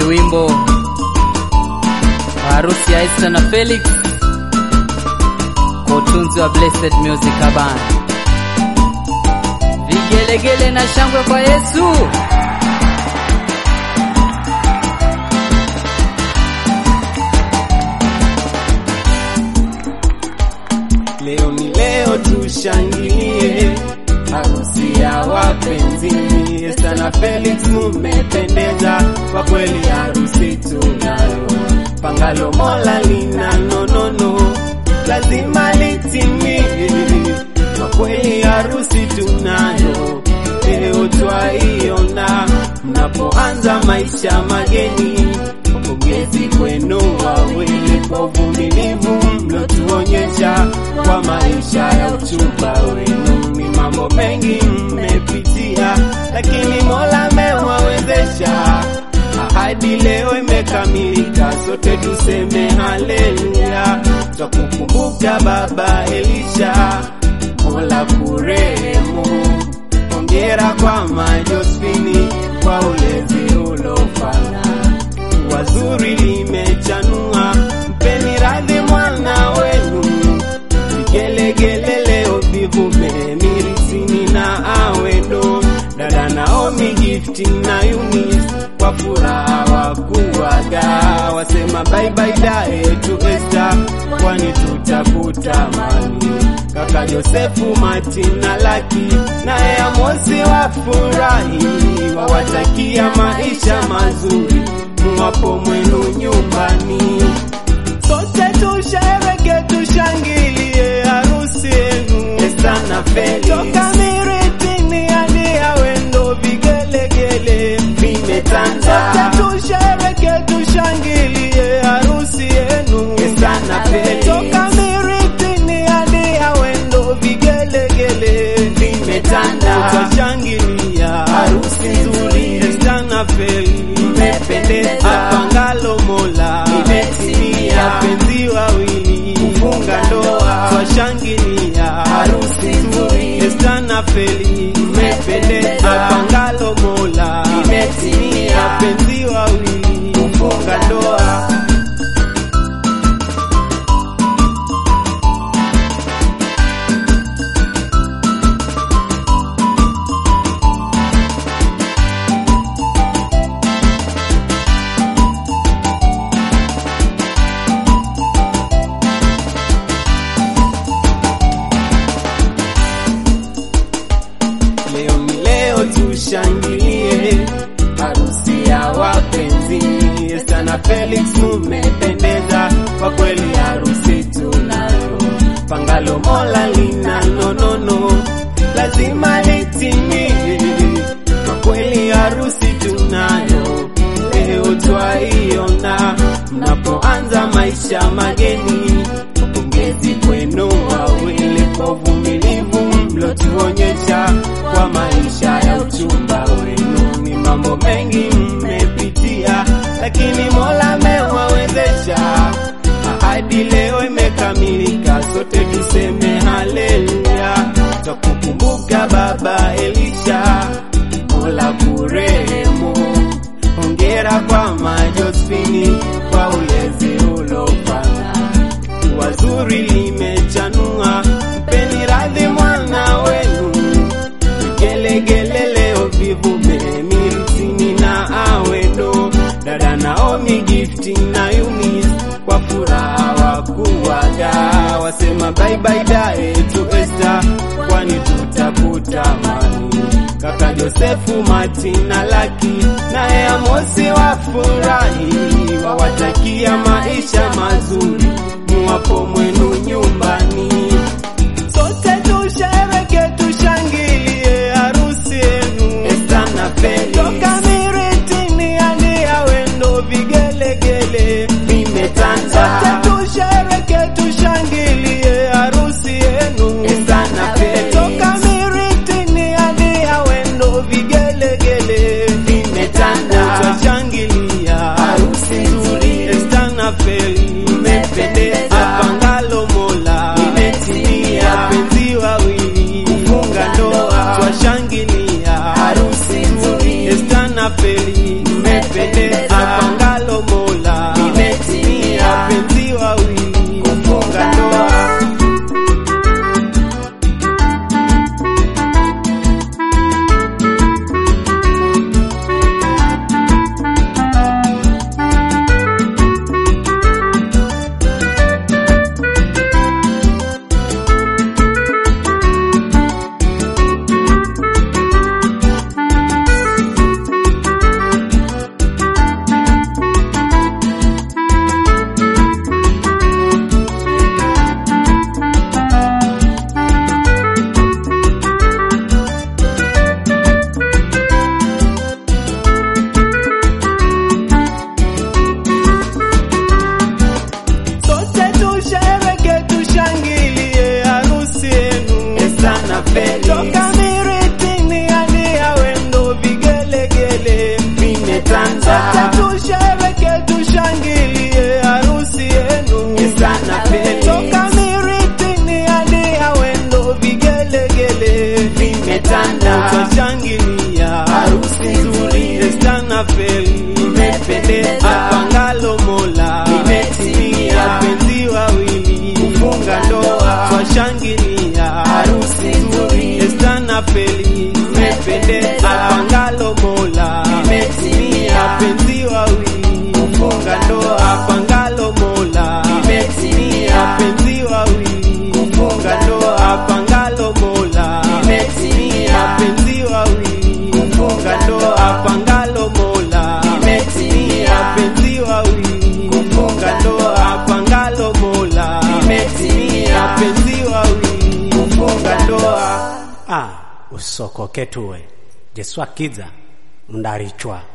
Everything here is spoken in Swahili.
wimbo wa harusi ya Esther na Felix kwa utunzi wa Blessed Music Band. Vigelegele na shangwe kwa Yesu. Leo ni leo, tushangilie harusi ya wapenzi. Esther na Felix mumependeza kwa kweli, harusi tunayo, pangalo Mola lina nonono, lazima litimie. Kwa kweli harusi tunayo, leo twaiona, mnapoanza maisha mageni. Pongezi kwenu wawili kwa uvumilivu mlotuonyesha kwa maisha ya uchumba wenu. Ni mambo mengi mmepitia, lakini Mola amewawezesha. Ahadi leo imekamilika, sote tuseme haleluya. Twakukumbuka Baba Elisha, Mola kurehemu. Hongera kwa Majospini kwa ulezi ulofanya wazuri limechanua, mpeni radhi mwana wenu. Vigelegele leo vivume mirisini na awendo, dada Naomi, Gifti na Yunis kwa furaha wakuwaga, wasema bye bye dae tu Esther, kwani tutakutamani kaka Josefu, Martin na Laki naye Amosi wafurahi, wawatakia maisha mazuri mwapo mwenu nyumbani. Sote tushereke, tushangilie harusi yenu Esther na Felix. Toka miritini hadi awendo, vigelegele vimetanda. Sote tushereke, tushangilie harusi yenu Esther na Felix. Toka miritini hadi awendo, vigelegele vimetanda. Tutashangilia harusi nzuri Esther na Felix mmependeza apangalo Mola imetimia, wapenzi wawili kufunga ndoa, twashangilia harusi nzuri Esther na Felix mmependeza apangalo Mola imetimia, wapenzi wawili kufunga ndoa. Leo ni leo, tushangilie harusi ya wapenzi. Esther na Felix mumependeza kwa kweli, harusi tunayo, pangalo Mola lina nonono, lazima litimie. Kwa kweli harusi tunayo, leo twaiona, mnapoanza maisha mageni. Pongezi kwenu wawili kwa uvumilivu mlotuonyesha kwa maisha ya uchumba wenu. Ni mambo mengi mmepitia, lakini Mola amewawezesha. Ahadi leo imekamilika, sote tuseme haleluya. Twakukumbuka Baba Elisha, Mola kurehemu. Hongera kwa Majospini kwa ulezi ulofanya wazuri limechanua, mpeni radhi mwana wenu. Vigelegele leo vivume miritini na awendo, dada Naomi, Gifti na Yunis kwa furaha wakuwaga, wasema bye bye dae tu Esther, kwani tutakutamani kaka Josefu, Martin na Laki naye Amosi wafurahi, wawatakia maisha mazuri muwapo mwenu nyumbani. Sote tushereke, tushangilie harusi yenu Esther na Felix. Toka miritini hadi awendo, vigelegele vimetanda. Sote tushereke, tushangilie harusi yenu Esther na Felix. Toka miritini hadi awendo, vigelegele vimetanda. Tutashangilia harusi nzuri Esther na Felix mmependeza apangalo Mola imetimia, wapenzi wawili kufunga ndoa, twashangilia harusi nzuri Esther na Felix mmependeza apangalo na feli Mmependeza. apangalo Mola Limetimia. wapenzi wawili Kufunga ndoa. twashangilia Harusi nzuri. Esta na feli Mmependeza. apangalo Mola Limetimia. wapenzi wawili Kufunga ndoa. apangalo Mola Limetimia. wapenzi wawili Kufunga ndoa. apangalo Mola Limetimia. wapenzi wawili Kufunga ndoa. apangalo Mola Limetimia. wapenzi wawili Kufunga ndoa. apangalo Mola Limetimia. wapenzi wawili Kufunga ndoa. ah usokoke tuwe jeswa kiza mndarichwa